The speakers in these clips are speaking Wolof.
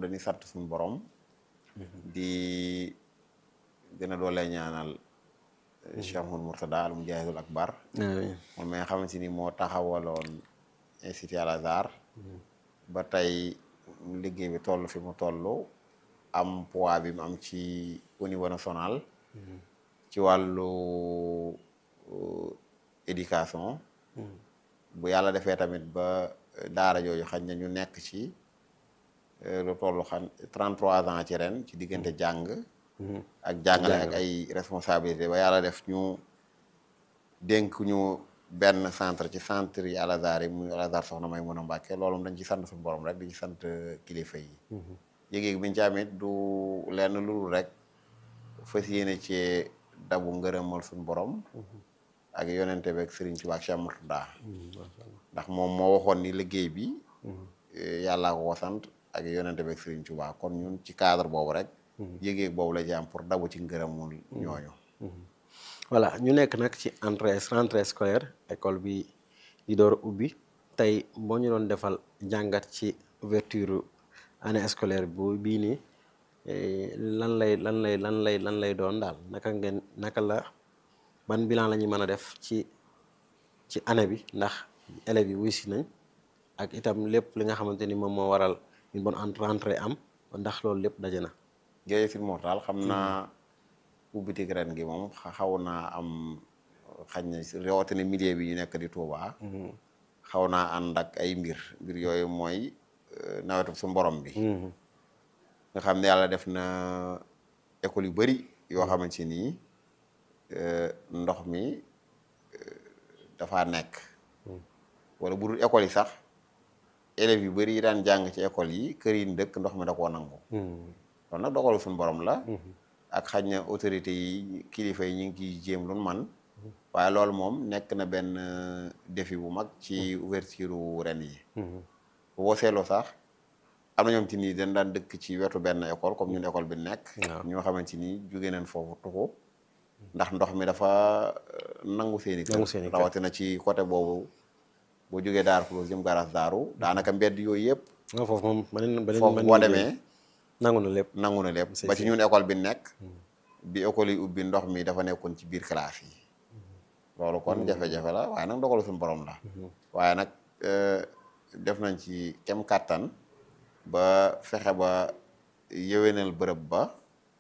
dañuy sant suñu borom di gën a doole ñaanal Cheikh Mouhamadou Mourtada al Mujahidul Akbar moom mi nga xamante ni moo taxawaloon institut Al Azhar ba tey liggéey bi toll fi mu toll am poids bi mu am ci au niveau national ci wàllu éducation bu yàlla defee tamit ba daara jooju xañ na ñu nekk ci lu toll xam 33 ans ci ren ci diggante jàng ak jàngale ak ay responsabilité ba yàlla def ñu dénk ñu benn centre ci centre yi Al Azhar yi muy Al Azhar soxna may mën a Mbàkke loolu moom dañ ci sant suñu borom rek di ci sant kilifa yi yéeg-yéeg bi ñu ci amit du lenn lulu rek fas yéene ci dabu ngërëmal suñu borom ak yonente beeg Sëriñ Tuubaa ak Cheikh Mourtada ndax moom moo waxoon ni liggéey bi yàllaa ko ko sant ak yonente beeg Sëriñ Tuubaa kon ñun ci cadre boobu rek yéeg-yéeg boobu la ci am pour dabu ci ngërëmul ñooñu voilà ñu nekk nag ci entrée rentrée scolaire école bi di door ubbi tey boo ñu doon defal jàngat ci ouverture année scolaire bu bii nii lan lay lan lay lan lay lan lay doon daal naka ngeen naka la ban bilan la ñuy mën a def ci ci année bi ndax élèves yi wuy si nañ ak itam lépp li nga xamante ni moom moo waral une bonne rentrée am ndax loolu lépp daje na. jërëjëf Mortal xam naa ubbitik ren gi moom xaw naa am xañ na rawatina milieu bi ñu nekk di Touba. xaw naa ànd ak ay mbir mbir yooyu mooy nawetu su borom bi. nga xam ne yàlla def na école yu bari yoo xamante ni ndox mi dafa nekk. wala bu dul école yi sax élèves yu bari yi daan jàng ci école yi kër yi dëkk ndox mi da koo nangu. loolu nag dogalu suñu borom la. ak xañ na autorités yi kilifa yi ñu ngi ciy jéem lu man waaye loolu moom nekk na benn défi bu mag ci ouverture ren yi. bu boo seetloo sax. am na ñoom ci nii dañ daan dëkk ci wetu benn école comme ñun école bi nekk. ñoo xamante ni jóge nañ foofu tuxu ndax ndox mi dafa nangu seeni kër rawatina ci côté boobu boo jógee Daaru Xuloos jëm garas daaru daanaka mbedd yooyu yëpp. foofu moom beneen beneen foofu boo demee. nangu na lépp nangu na lépp ba ci ñun école bi nekk. bi école yi ubbi ndox mi dafa nekkoon ci biir classe yi. loolu kon jafe-jafe la waaye nag dogalu suñu borom la. waaye nag def nañ ci kem kàttan. ba fexe ba yëwénal bërëb ba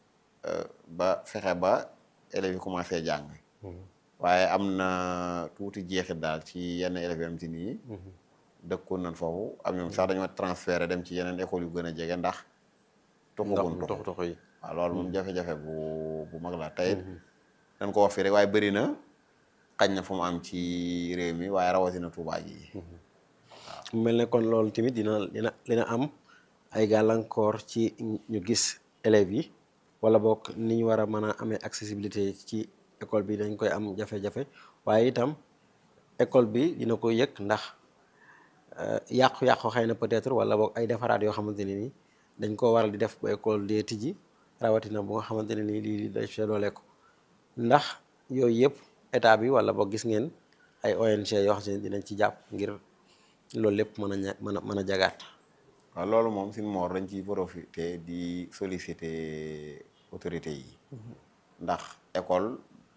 ba fexe ba élèves yi commencé jàng waaye am na tuuti jeexit daal ci yenn élèves yi am ci nii dëkkoon nañ foofu am ñoom sax dañoo transféré dem ci yeneen écoles yu gën a jege ndax tuxugun tuxu tuxu yi waaw loolu moom jafe-jafe bu bu mag la tey dañ ko wax fii rek waaye bëri na xañ na fu mu am ci réew mi waaye rawatina Tuubaa ji mu mel ne kon loolu tamit dina dina dina am ay gàllankoor ci ñu gis élèves yi wala boog ni ñu war a mën a amee accessibilité ci école bi dañ koy am jafe-jafe waaye itam école bi dina ko yëg ndax yàqu-yàqu xëy na peut-être wala boog ay defaraat yoo xamante ne ni dañ koo waral di def bu école dee tijji rawatina bu nga xamante ne nii lii dañ see doole ko ndax yooyu yëpp état bi wala boog gis ngeen ay ONG yoo xam ne dinañ ci jàpp ngir loolu lépp mën a ña mën a mën a jagaat. waaw loolu moom suñu moor dañ ciy profité di solliciter autorités yi. ndax école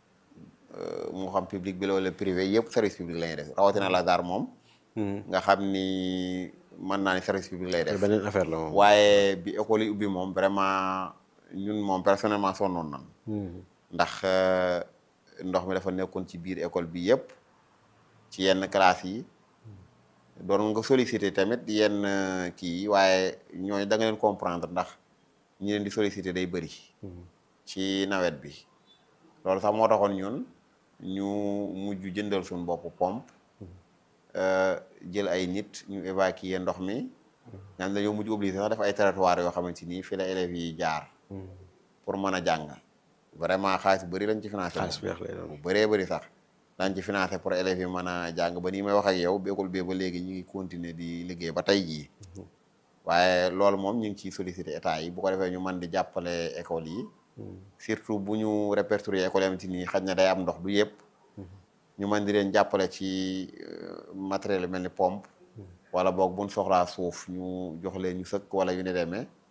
moo xam public bi la wala privé yëpp service public la ñuy def rawatina Al Azhar moom. nga xam ni mën naa ni service public lay def. beneen affaire la moom. waaye bi école yi ubbi moom vraiment ñun moom personnellement sonnoon nan ndax ndox mi dafa nekkoon ci biir école bi yëpp ci yenn classe yi. doon nga solliciter tamit yenn kii yi waaye ñooñu da nga leen comprendre ndax ñi leen di solliciter day bëri. ci nawet bi. loolu sax moo taxoon ñun ñu mujj jëndal suñu bopp pompe. jël ay nit ñu évacuer ndox mi. nga xam ne dañoo mujj obligé sax def ay territoire yoo xamante ni fii la élèves yi jaar. pour mën a jàng. vraiment xaalis bu bëri lañ ci financé. xaalis bu lay doon bu bëree bëri sax. dañ ci financé pour élèves yi mën a jàng ba nii may wax ak yow bi école bi ba léegi ñu ngi continuer di liggéey ba tey jii waaye loolu moom ñu ngi ciy sollicité état yi bu ko defee ñu mën di jàppale école yi surtout bu ñu répertorier école yi nii xaj na day am ndox du yëpp ñu mën di leen jàppale ci matériel mel ni pompe wala boog buñ soxlaa suuf ñu jox leen ñu sëkk wala yu ne demee